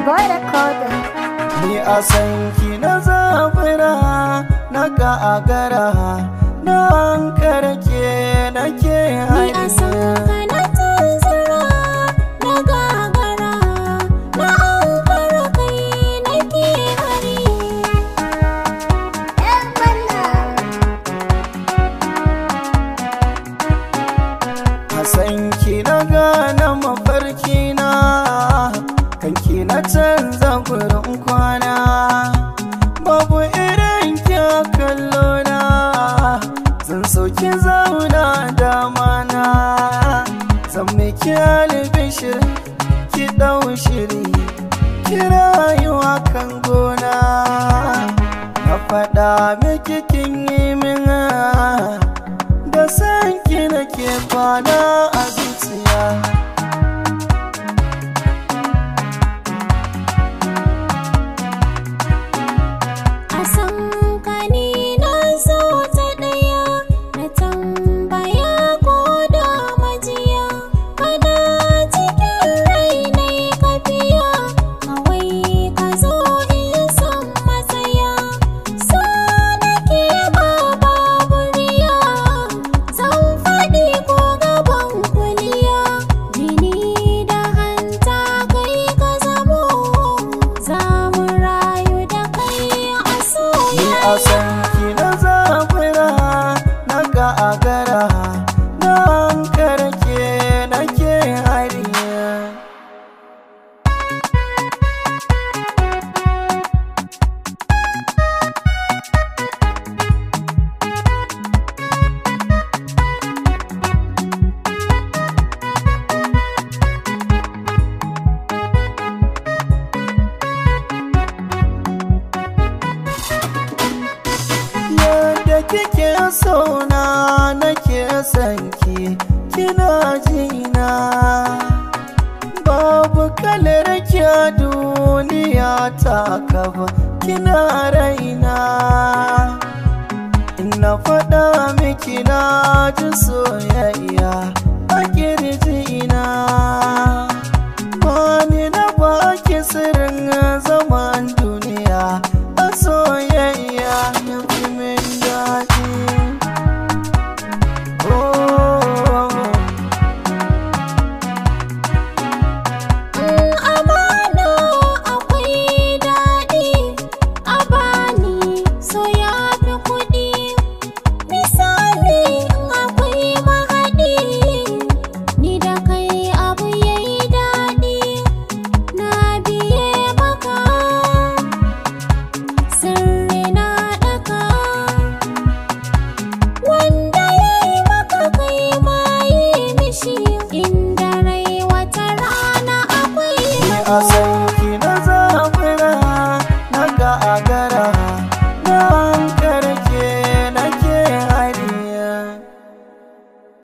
boy recorder. Ni a san ki na zabura na gagara na karke nake Ni a san ka na tunzura na gagara na ankara kai nake hari Yan balla. A san ki na gane mafarki na kanki na canza gurin kwana babu irin kya kallo na zan sauki zauna dama na zan miki albishir ki dau shiri ki rayuwa kan gona na faɗa miki kin yi min da san ki nake kwana a zuciya A san ka ni na zo ta ɗaya na tambaya ko da majiya kana cikin rai na kafiya kawai ka zo in san matsaya so nake ba baburiya zan faɗi ko gaban kuliya jini da hanta kai ka zamo za mu rayu da kai a Ni a soyayya san ki na zabura na gagara na karke nake hariya Yadda kike sona nake son ki kina jina Babu kalar kya duniya ta kaba kina raina Ina faɗa miki na ji soyayya